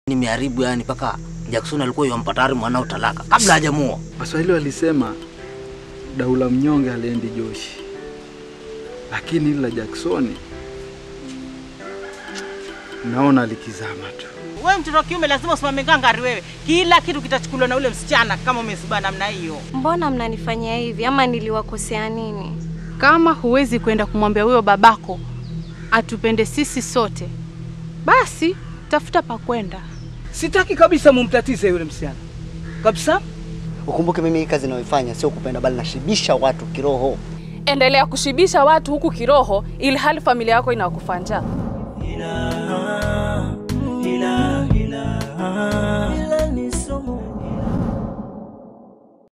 Nimeharibu yani mpaka Jackson alikuwa yampa tayari mwanao talaka kabla hajamuoa. Waswahili walisema daula mnyonge haliendi joshi, lakini hili la Jacksoni naona likizama tu. Wewe mtoto wa kiume lazima usimame ngangari wewe. Kila kitu kitachukuliwa na ule msichana kama umesiba namna hiyo. Mbona mnanifanyia hivi ama niliwakosea nini? Kama huwezi kwenda kumwambia huyo babako atupende sisi sote, basi tafuta pa kwenda. Sitaki kabisa mumtatize yule msichana kabisa. Ukumbuke mimi hii kazi ninayoifanya sio kupenda, bali nashibisha watu kiroho. Endelea kushibisha watu huku kiroho, ili hali familia yako inakufa njaa.